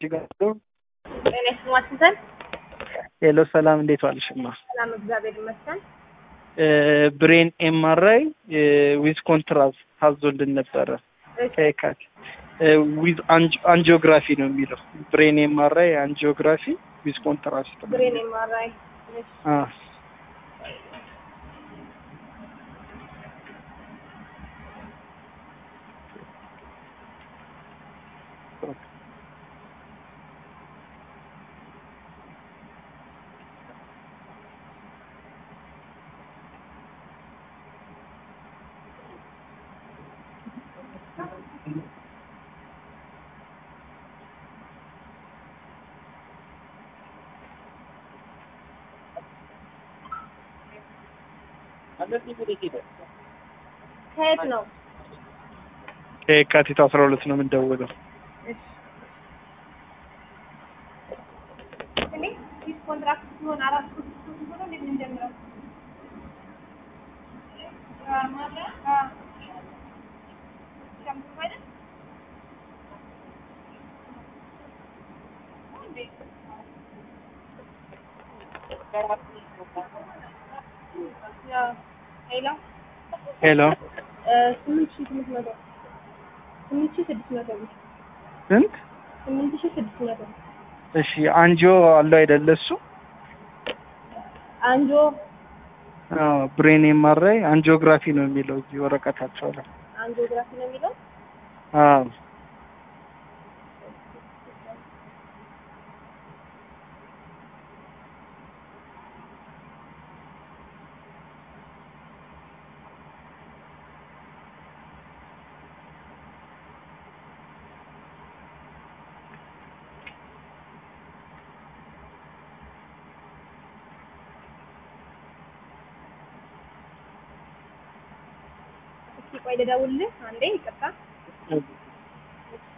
ጤና ይስጥልኝ ዋሽንግተን። ሄሎ ሰላም፣ እንዴት ዋልሽማ? ሰላም እግዚአብሔር ይመስገን። ብሬን ኤምአርአይ ዊዝ ኮንትራስት ታዞልን ነበረ ከየካቲት ዊዝ አንጂኦግራፊ ነው የሚለው ብሬን ኤምአርአይ አንጂኦግራፊ ዊዝ ኮንትራስት ነው። ብሬን ኤምአርአይ አ ከየት ነው? ከየካቲት አስራ ሁለት ነው የምንደውለው። እኔ ዲስ ኮንትራክት ሲሆን አራት ሶስት ሆኖ እንዴት እንጀምረው? ሄሎ ሄሎ ስምንት ሺህ ስምንት መቶ ስምንት ሺህ ስድስት መቶ ብር ስንት? ስምንት ሺህ ስድስት መቶ ብር እሺ አንጂኦ አለው አይደለ እሱ? አንጆ አዎ ብሬን ኤምአርአይ አንጂኦግራፊ ነው የሚለው እዚህ ወረቀታቸው ላይ። አንጂኦግራፊ ነው የሚለው አዎ እስኪ ቆይ ልደውልልህ አንዴ ይቅርታ